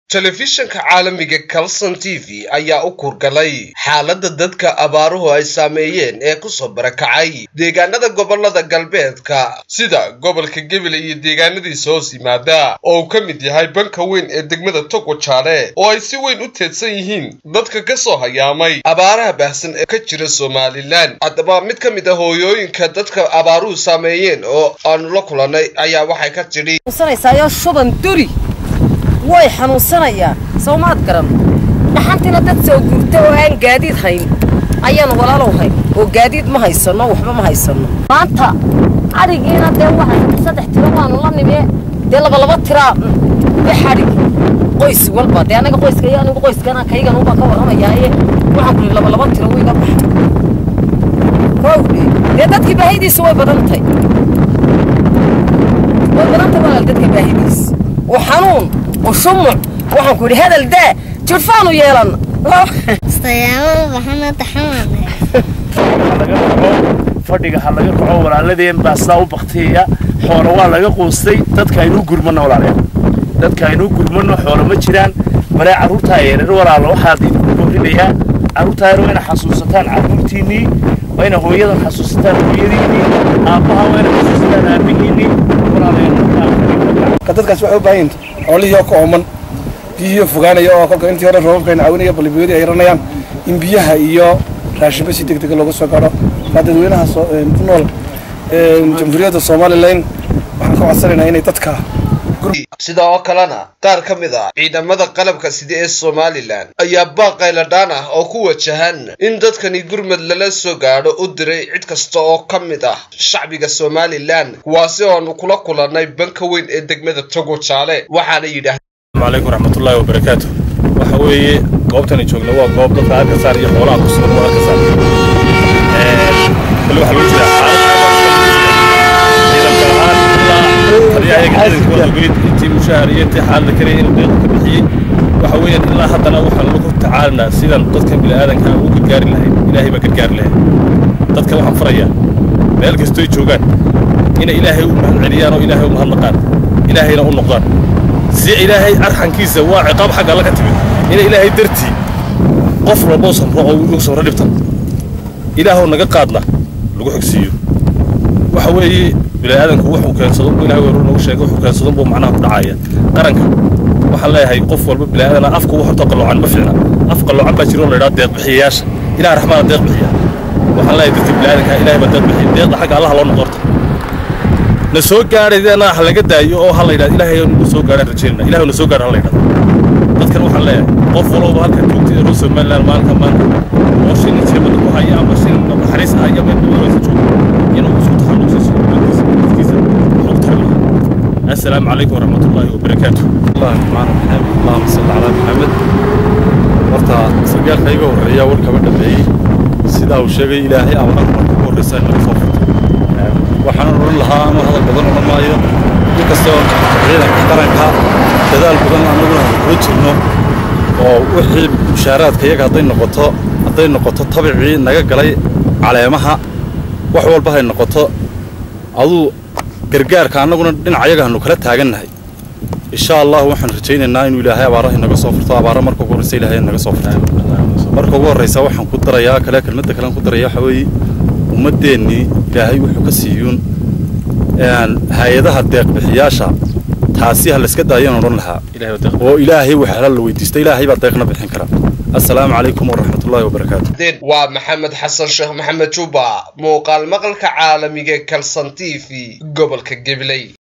telefishanka caalamiga calson t v ayaa u kurgalay xaaladda dadka abaaruhu ay saameeyeen ee kusoo barakacay deegaanada gobolada galbeedka sida gobolka gebele iyo deegaanadiisa hoos yimaada oo uu ka mid yahay banka weyn ee degmada togwajaale oo ay si weyn u teedsan yihiin dadka ka soo hayaamay abaaraha baahsan ee ka jira somalilan haddaba mid ka mid a hooyooyinka dadka abaaruhu saameeyeen oo aanu la kulannay ayaa waxay ka tidhi shuban duri way xanuunsanayaan soo maad garan dhaxantiina dad soo gurta oo aan gaadiid hayn ayaan walaalow hayn oo gaadiid ma haysanno waxba ma haysanno maanta adhigiina dee waa saddex tiro waanu la nimee dee labalaba tiraa wix adhig qoys walba dee anaga qoyska iyo anigu qoyskana kaygan ubaa ka warramayaaye waxaan ku lihi labalaba tiro wiiga baxa kowdhe dee dadkii baahidiisu way badantay way badantay walaal dadka baahidiis oo xanuun oo shumuc waxaan ku yidhi hadal daa jirfaanu yeelan fadhiga ha laga kaco walaaladeen baa sidaa u baktiya xoolo waa laga quustay dadka aynuu gurmano walaaleel dadka aynuu gurmano xoolo ma jiraan balee carruurtaa yareer walaalo waxaad idinku boorinayaa carruurtaa yar waa ina xasuusataan carruurtiinnii waa ina hooyadan xasuusataan hooyadiinnii aabbaha waa ina xasuusataan aabbihiinnii dadkaas waxay u baahan yihiin xoolihii oo ka ooman biyihii fogaanaya oo kolka intii hore roobabkayna caawinaya balbiyadii ay ranayaan in biyaha iyo raashinba si deg dega looga soo gaadho waa dadweynaha ku nool jamhuuriyadda somalilan waxaan ka codsanaynaa inay dadka sida oo kalena qaar ka mid ah ciidamada qalabka sida ee somalilan ayaa baaqayladhaan ah oo ku wajahan in dadkani gurmad lala soo gaadho u diray cid kasta oo ka mid ah shacbiga somalilan kuwaasi oonu kula kulannay banka weyn ee degmada togo jaale waxaana yidhaah alaykum raxmatullaahi wabarakaatu waxa weeye goobtani joogna waa goob dadka arkasaar iyo xoolaha ku sugan waa arkasaar bal waxaa loo jiraa ciidanka ahaan ilaa taliyahayaga ciidankooda welid intii mushaahar iyo intii xaalada karaya inuu deeqo ka bixiyey waxa weeyaan ilaa haddana waxaan lagu tacaalinaa sidan dadka bini'aadanka ugu gargaari lahayn ilaahay baa gargaari lahayn dadka waxaan farayaa meel kastoy joogaan inay ilaahay u mahadceliyaan oo ilaahay u mahadnaqaan ilaahayna u noqdaan si ilaahay arxankiisa waa ciqaab xagga alla ka timid ina ilaahay dartii qof walboo samro oo ugu samro dhibtan ilaahoo naga qaadna lagu xogsiiyo waxa weeye bini'aadanku wuxuu keensado ilahay weeru nagu sheegay wuxuu keensado buu macnaha ku dhacaya qaranka waxaan leeyahay qof walba bini'aadana afka wax horta qalloocan ma fiicna af qalloocan baa jiro oo la yidhaha deeq bixiyayaasha ilaah raxmaana deeq bixiya waxaan leeyahay dadka bini'aadanka ilaahay baa deeq bixiya deeqda xagga allaha loo noqorta na soo gaadhaydana ha laga daayo oo ha la yidhahdo ilaahay nagu soo gaadhaan rajaynana ilahay na soo gaadha ha la yidhahdo dadkan waxaan leeyahay qof walowba halkan joogtay reer somaliland maalinka maanta oo shilin jeebada ku haya ama shilin naxariis haya meel dowladaysa jooga inuu isku taxalluqsiiso dadkiisa dadkiisa wuxuu u tari lahaa assalaamu calaykum waraxmatullaahi wabarakaatu الله الرحمن الرحيم اللهم صل على محمد horta sargaalka iga horreeya warkaba dhameeyey sidaa uu sheegay ilaahay abaarta marka ugu horreysa in laga soo furto waxaan odhan lahaa ama hadal badan odhan maayo inkastoo ciidanka qaranka dadaal badan annaguna kula jirno oo wixii mushaaraadka iyaga hadday noqoto hadday noqoto tabicii naga galay caleemaha wax walba hay noqoto aduu gargaarka annaguna dhinacayaga hanu kala taagannahay insha allah waxaan rajaynaynaa inuu ilaahay abaaraha inaga soo furto abaara marka ugu horreysa ilaahay inaga soo furto marka ugu horreysa waxaan ku darayaa kale kelmadda kalean ku daraya waxa weeye ummaddeennii ilaahay wuxuu ka siiyuun hay-adaha deeqbixiyaasha taasi ha layska daayaan odhan lahaa oo ilaahay waxala la weydiista ilaahay baa deeqna bixin kara assalaamu calaykum waraxmatullaahi wabarakaatu waa maxamed xasan sheekh maxamed juba muuqaal maqalka caalamiga kalson t v gobolka gabley